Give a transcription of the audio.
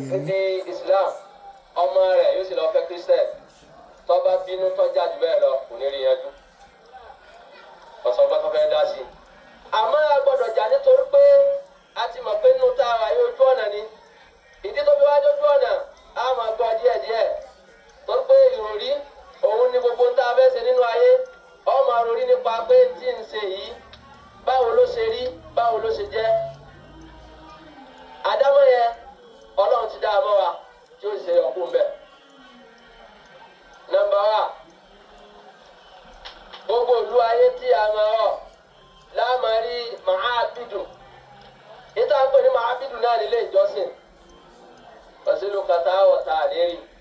sí ti Islam ọmọ rẹ̀ yóò sì lọ fẹ́ Christian tọ́ba bínú tọ́jà jù bẹ́ẹ̀ lọ kò ní rí yanjú ọ̀sán bá tó fẹ́ dá sí i. àmọ́ a gbọ́dọ̀ jà nítorí pé a ti mọ̀ pé nínú tá a wà yóò ojú ọ̀nà ni ìdí tó fi wá dójú ọ̀nà a máa gbọ́ díẹ̀díẹ̀ torí pé ìròrí òun ni gbogbo ń tá a fẹ́ ṣe nínú ayé ọmọ àròrí nípa pé tí ń ṣe yìí báwo ló ṣe rí báwo ló ṣe jẹ́ àdámọ́ yẹn ọlọ́run ti dá a mọ́ wa tí ó ṣe ọkùnrin bẹ́ẹ̀. nọ́mbà wa gbogbo ìlú ayé tí a máa wọ̀ láàmà rí màábìdù ìta ń pè ní màábìdù náà nílé ìjọsìn pẹ̀sìlú kàtà ọ̀tà àlérí